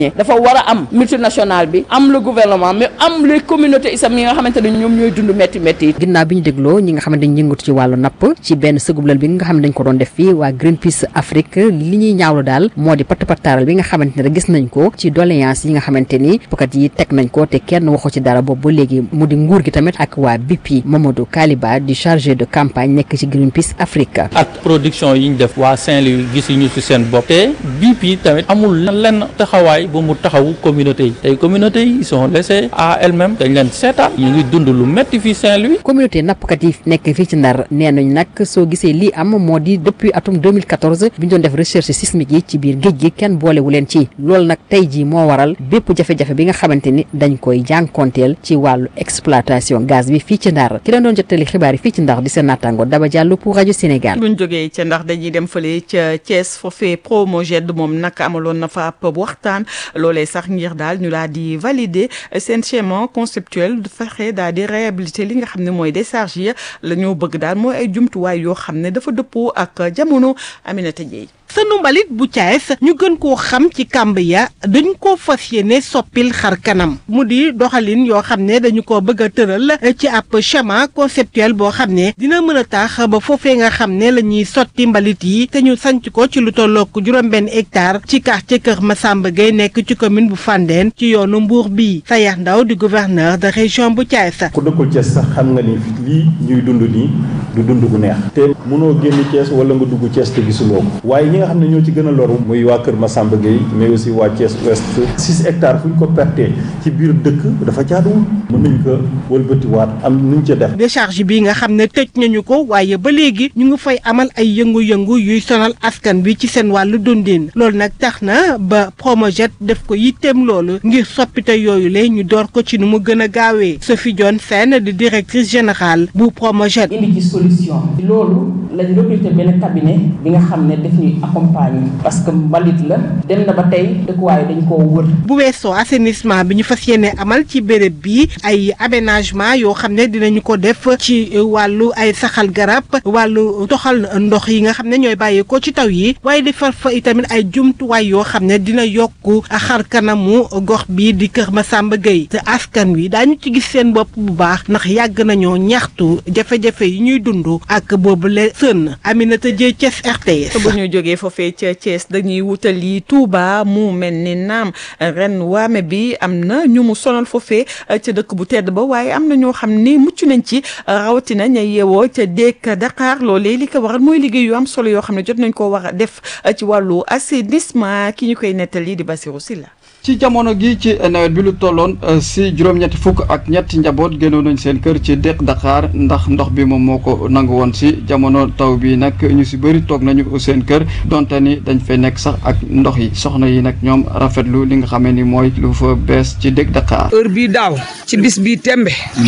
dafa war a am multinational bi am le gouvernement mais am les communautés isam yi nga xamante ne ñoom ñooy dund métti métti yi ginnaaw bi ñu dégloo ñi nga xamante dañ yëngatu ci wàllu napp ci benn sëgublal bi nga xam ne dañ ko doon def fii waa Greenpeace Afrique li ñuy ñaawlu daal moo di patt pattaaral bi nga xamante ne gis nañ ko ci doléance yi nga xamante ni pukat yi teg nañ ko te kenn waxu ci dara boobu ba léegi mu di nguur gi tamit ak waa BP Mamadou Kaliba di chargé de campagne nekk ci Greenpeace Afrique ak production yi ñu def waa Saint-Louis gisuñu ci seen bopp te BP tamit amul lenn taxawaay bu mu taxawu communauté yi tey communauté yi ils sont laissés à elles-mêmes dañ leen seetaan ñu ngi dund lu métti fii Saint-Louis communauté nappkat yi nekk fii ci Ndar nee nañ nag soo gisee lii am moo di depuis atum 2014 bi ñu doon def recherche sismique yi ci biir géej gi kenn boolewu leen ci loolu nag tey jii moo waral bépp jafe-jafe bi nga xamante ni dañ koy jànkonteel ci wàllu exploitation gaz bi fii ci Ndar ki leen doon jottali xibaar yi fii ci Ndar di seen naataango Daba Diallo pour rajo Sénégal. buñ jógee ca ndax dañuy dem fële ca Thiès foofee Promoged moom nag amaloon na fa ab waxtaan loolee sax ngir daal ñu daal di valider seen schéma conceptuel fexe daal di réhabiliter li nga xam ne mooy décharge yi la ñoo bëgg daal mooy ay jumtuwaay yoo xam ne dafa dëppoo ak jamono Aminata Dieye sënu mbalit bu Thiès ñu gën koo xam ci kàmb ya dañ koo fas yéene soppil xar kanam mu di doxalin yoo xam ne dañu ko bëgg a tëral ci ab schéma conceptuel boo xam ne dina mën a tax ba foofee nga xam ne la ñuy sotti mbalit yi te ñu sanc ko ci lu tollook juróom-benn hectare ci quartier Kër Massamba Gueye nekk ci commune bu Fandène ci yoonu Mbour bii Sayax Ndaw di gouverneur de région bu Thiès. ku dëkkul Thiès sax xam nga ni lii ñuy dund nii du dund gu neex te mënoo génn Thiès wala nga dugg Thiès te gisuloo ko waaye ñi nga xam ne ñoo ci gën a loru muy waa Kër Massamba Gueye mais aussi waa Thiès Ouest six hectares fu ñu ko pertee ci biir dëkk dafa jaaduwul mën nañ ko wëlbatiwaat am nuñ ca def décharge bi nga xam ne tëj nañu ko waaye ba léegi ñu ngi fay amal ay yëngu-yëngu yuy sonal askan bi ci seen wàllu dundin loolu nag tax na ba Promojet def ko yitteem loolu ngir soppite yooyu la ñu door ko ci nu mu gën a gaawee Sophie Dione Sène di directrice générale bu Promojet indi ci solution loolu lañ recruté benn cabinet bi nga xam ne daf ñuy accompagner parce que mbalit la dem na ba tey dëkkuwaay dañ koo wër bu weesoo assainissement bi ñu fas yéene amal ci béréb bi ay aménagement yoo xam ne dinañu ko def ci wàllu ay saxal garab wàllu toxal ndox yi nga xam ne ñooy bàyyeekoo ci taw yi waaye defar fa itamit ay jumtuwaay yoo xam ne dina yokk xar kanamu gox bi di Kër Massamba Gueye te askan wi daañu ci gis seen bopp bu baax ndax yàgg nañoo ñaxtu jafe-jafe yi ñuy dund ak boobu le sën Aminata Dieye Thiès RTS. bu ñu jógee foofee ca Thiès dañuy wutali Touba mu mel ni naam ren waame bi am na ñu mu sonal foofee ca dëkk bu tedd ba waaye am na ñoo xam ni mucc nañ ci rawatina ña yeewoo ca dëkk Dakar loolee li ko waral mooy liggéey yu am solo yoo xam ne jot nañ koo war a def ci wàllu assainissement ki ñu koy nettali di Basirou Sylla ci jamono gi ci nawet bi lu tolloon si juróom-ñetti fukk ak ñetti njaboot génnoon nañ seen kër ci déq Dakar ndax ndox bi moom moo ko nangu woon si jamono taw bi nag ñu si bëri toog nañu seen kër donte ni dañ fay nekk sax ak ndox yi soxna yi nag ñoom rafetlu li nga xamee ni mooy lu fa bees ci déq Dakar. heure bii daaw ci bis bii tembe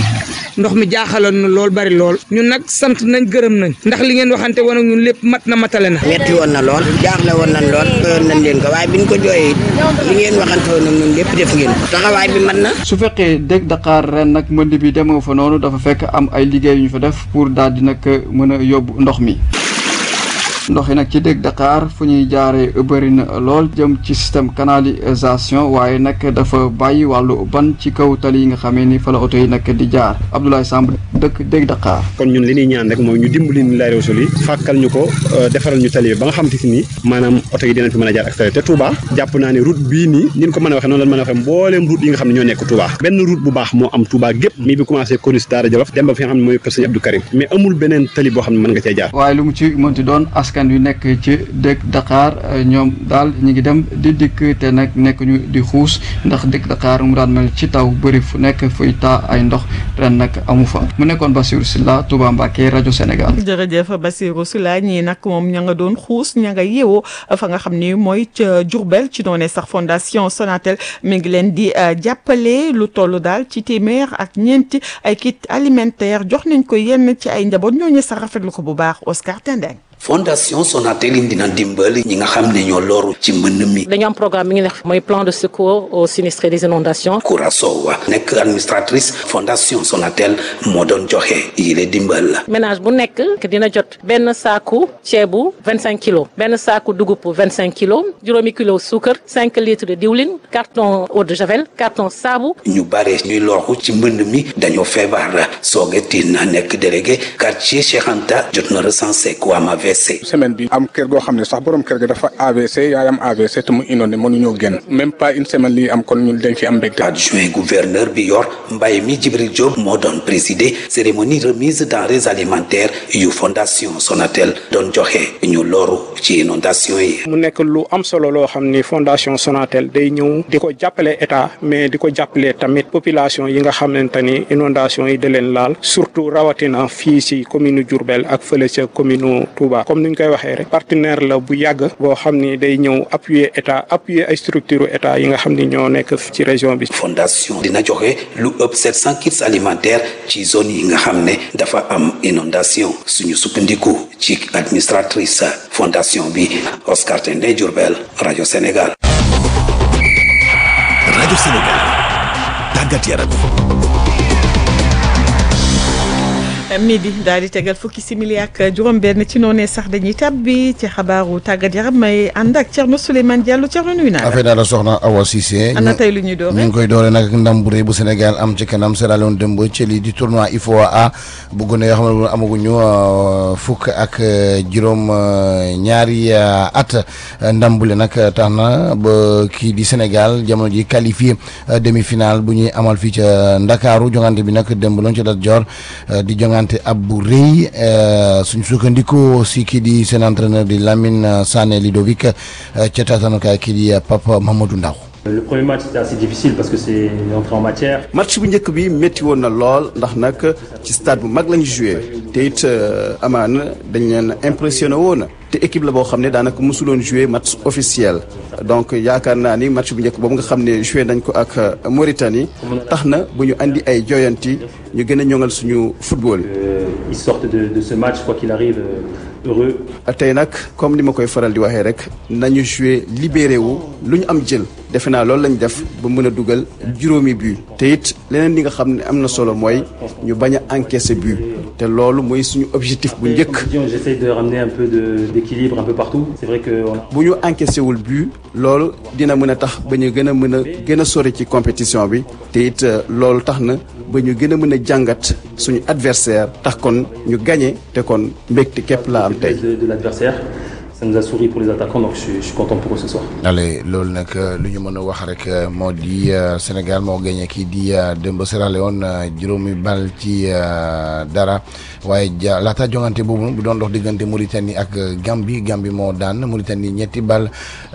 ndox mi jaaxaloon na lool bari lool ñun nag sant nañ gërëm nañ ndax li ngeen waxante woon ak ñun lépp mat na matale na. metti woon na lool jaaxle woon nañ lool doyoon nañ leen ko waaye biñ ko jooyee li ngeen waxante woon ak ñun lépp def ngeen ko taxawaay bi mat na. su fekkee dëkk Dakar ren nag mbënd bi demoo fa noonu dafa fekk am ay liggéey yu ñu fa def pour daal di nag mën a yóbbu ndox mi. ndox yi nag ci dëkk Dakar fu ñuy jaaree bëri na lool jëm ci système canalisation waaye nag dafa bàyyi wàllu ban ci kaw tali yi nga xamee ni fa la oto yi nag di jaar Abdoulaye Samb dëkk dëkk Dakar. kon ñun li ñuy ñaan rek mooy ñu dimbali ñu lay réseau yi fàkkal ñu ko defaral ñu tali bi ba nga xam te si ni maanaam oto yi dinañ fi mën a jaar ak tali te Touba jàpp naa ne route bii nii ni ñu ko mën a waxee noonu lañ mën a waxee mbooleem route yi nga xam ne ñoo nekk Touba benn route bu baax moo am Touba gépp mi bi commencé Corniche Daara Jolof dem ba fi nga xam ne mooy kër Sëñ Abdou Karim mais amul beneen tali boo xam ne mën nga cee jaar waaye lu mu ci mënti doon askan wi nekk ci dëkk Dakar ñoom daal ñu ngi dem di dikk te nag nekk ñu di xuus ndax dëkk Dakar mu daan mel ci taw bëri fu nekk fuy taa ay ndox ren nag amu fa mu nekkoon Bassirou Sylla Touba Mbacké rajo Sénégal. jërëjëf Bassirou Sylla ñii nag moom ña nga doon xuus ña nga yeewoo fa nga xam ni mooy ca Diourbel ci doone sax fondation Sonatel mi ngi leen di jàppale lu toll daal ci téeméer ak ñeenti ay kit alimentaire jox nañ ko yenn ci ay njaboot ñooñu sax rafetlu ko bu baax Oscar Tendeng fondation Sonatel indi na dimbal ñi nga xam ne ñoo loru ci mbënn mi. dañu am programme bi ngi nekk mooy plan de secours aux sinistrés des inondations. Koura Sow nekk administratrice fondation Sonatel moo doon joxe yile dimbal. ménage bu nekk dina jot benn saaku ceebu vingt cinq kilos benn saaku dugub vingt cinq kilos juróomi kilo suukar cinq litres de diwlin carton eau de javel carton saabu. ñu bare ñuy loru ci mbënd mi dañoo feebar Sogetin nekk délégué quartier Cheikh Anta jot na recensé ku am AVC. semaine bi am kër goo xam ne sax borom kër ga dafa AVC yaayam AVC te mu inondé mënuñoo génn même pas une semaine lii am kon ñun dañ fi am mbégte. adjoint gouverneur bi yor mbay mi Djibril Diop moo doon présider cérémonie remise denrées alimentaires yu fondation Sonatel doon joxe ñu loru ci inondation yi. mu nekk lu am solo loo xam ni fondation Sonatel day ñëw di ko jàppale état mais di ko jàppale tamit population yi nga xamante ni inondation yi da leen laal surtout rawatina fii ci commune Diourbel ak fële ca commune Touba comme ni ñu koy waxee rek partenaire la bu yàgg boo xam ni day ñëw appuyer état appuyer ay structure état yi nga xam ni ñoo nekk ci région bi. fondation dina joxe lu ëpp 700 kits alimentaires ci zone yi nga xam ne dafa am inondation suñu sukkandiku ci administratrice fondation bi Oscar Tendé Diourbel rajo Sénégal. rajo Sénégal tàggat yaram. midi daal di tegal fukki simili ak juróom-benn ci noonee sax dañuy tàbbi ci xabaaru tàggat yaram may ànd ak Thierno Souleymane Diallo Thierno nuyu naa la. affaire daal soxna Awa Cissé. ana tey lu ñuy doore ñu ngi koy doore nag ndam bu rëy bu Sénégal am ci kanam Sierra Leone démb ci lii di tournoi IFOA A bu gone yoo xam ne amaguñu fukk ak juróom ñaari at ndam bu le nag tax na ba kii di Sénégal jamono ji qualifié demi-finale bu ñuy amal fii ca Ndakaaru jongante bi nag démb loon ci dat jor di jongante ab bu rëy suñ sukkandikoo si kii di seen entraîneur di Lamine Sané Ludovic ca taatanukaay kii di Papa Mamadou Ndaw Le premier match c'était assez difficile parce que c'est entré en matière. match bu njëkk bi métti woon na lool ndax nag ci stade bu mag lañu joué te it amaana dañ leen impressionné woon te équipe la boo xam ne daanaka mosuloon joué match officiel donc yaakaar naa ni match bu njëkk boobu nga xam ne joué nañ ko ak Mauritanie tax na bu ñu andi ay joyanti ñu gën a ñoŋal suñu football. ils sortent de de ce match quoi qu'il arrive heureux. tey nag comme ni ma koy faral di waxee rek nañu joué libéré wu lu ñu am jël defe naa loolu lañ def ba mën a dugal juróomi but te it leneen li nga xam ne am na solo mooy ñu bañ a encaisser but te loolu mooy suñu objectif bu njëkk. j'essaie de ramener un peu de d'équilibre un peu partout c'est vrai que. bu ñu encaissé wul but loolu dina mën a tax ba ñu gën a mën a gën a sori ci compétition bi te it loolu tax na ba ñu gën a mën a jàngat suñu adversaire tax kon ñu gagné te kon mbégte képp laa am tey. de l'adversaire ça nous a souri pour les attaquants donc je suis, je suis content pour eux ce soir. allez loolu nag lu ñu mën a wax rek moo di Sénégal moo gagné kii di démb Sierra Leone juróomi bal ci dara waaye ja laata jongante boobu bu doon dox diggante Mauritanie ak Gambie Gambie moo daan Mauritanie ñetti bal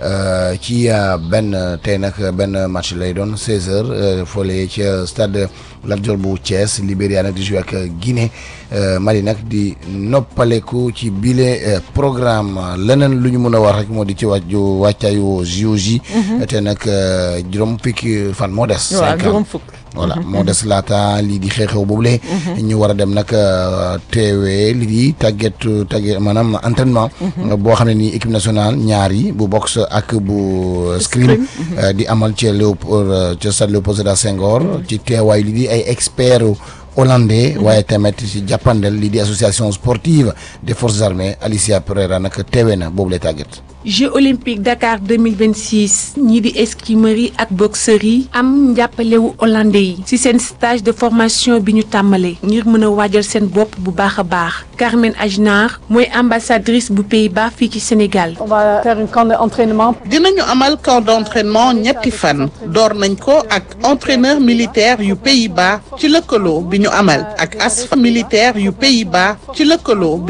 ci benn tey nag benn match lay doon 16h foolee ca stade Lat Dior bu Thiès Libéria nag di joué ak Guinée Mali nag di noppaleku ci bile programme leneen lu ñu mën a wax rek moo di ci wàccu wàccaayu JOJ. te nag juróom fukki fan moo des. waaw juróom fukk. voilà moo des laata lii di xew-xew boobule. ñu war a dem nag teewee lii di tàgget tàgget maanaam entraînement. boo xam ne nii équipe nationale ñaar yi bu boxe ak bu. scrim di amal ca Léopold ca stade Léopold Sédar Senghor ci teewaay lii di ay experts. hollandais waaye tamit ci jàppandel lii di association sportive des forces armées Alicia Pereira nag teewee na boobu lay tàgget. Jeux olympiques Dakar 2026 ñii di escrimeurs yi ak boxeurs yi am njàppalewu hollandais yi ci seen stage de formation bi ñu tàmbalee ngir mën a waajal seen bopp bu baax a baax Carmen Ajnar mooy ambassadrice bu Pays-Bas fii ci Sénégal. on va faire un camp d'entraînement. dinañu amal camp d'entraînement ñetti fan door nañ ko ak entraîneur militaire yu Pays-Bas ci lëkkaloo bi ñu amal ak ASFA militaire yu Pays-Bas ci lëkkaloo bi